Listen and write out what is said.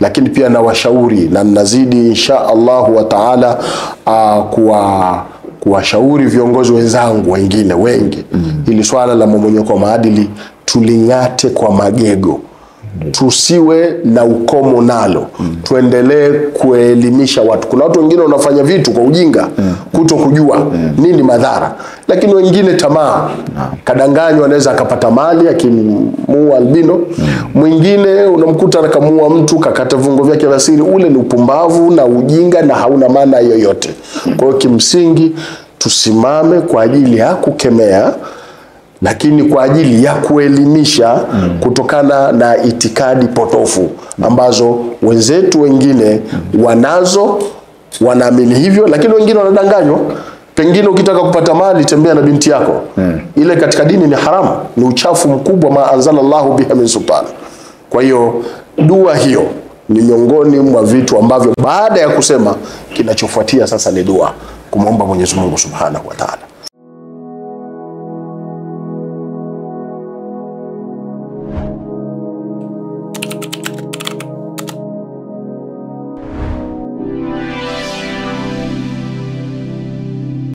lakini pia na washauri na nazidi insha Allahu wa taala uh, kuwa kuwashauri viongozi wenzangu wengine wengi ili swala la mmomonyoko wa maadili tuling'ate kwa magego tusiwe na ukomo nalo tuendelee kuelimisha watu kuna watu wengine wanafanya vitu kwa ujinga kuto kujua nini madhara lakini wengine tamaa kadanganywa anaweza akapata mali akimuua albino mwingine unamkuta akamuua mtu kakata viungo vyake vya siri ule ni upumbavu na ujinga na hauna maana yoyote kwa hiyo kimsingi tusimame kwa ajili ya kukemea lakini kwa ajili ya kuelimisha kutokana na itikadi potofu ambazo wenzetu wengine wanazo wanaamini hivyo lakini wengine wanadanganywa pengine ukitaka kupata mali tembea na binti yako ile katika dini ni haramu ni uchafu mkubwa ma anzala llahu biha min sultan kwa hiyo dua hiyo ni miongoni mwa vitu ambavyo baada ya kusema kinachofuatia sasa ni dua kumwomba mwenyezi mungu subhanahu wa taala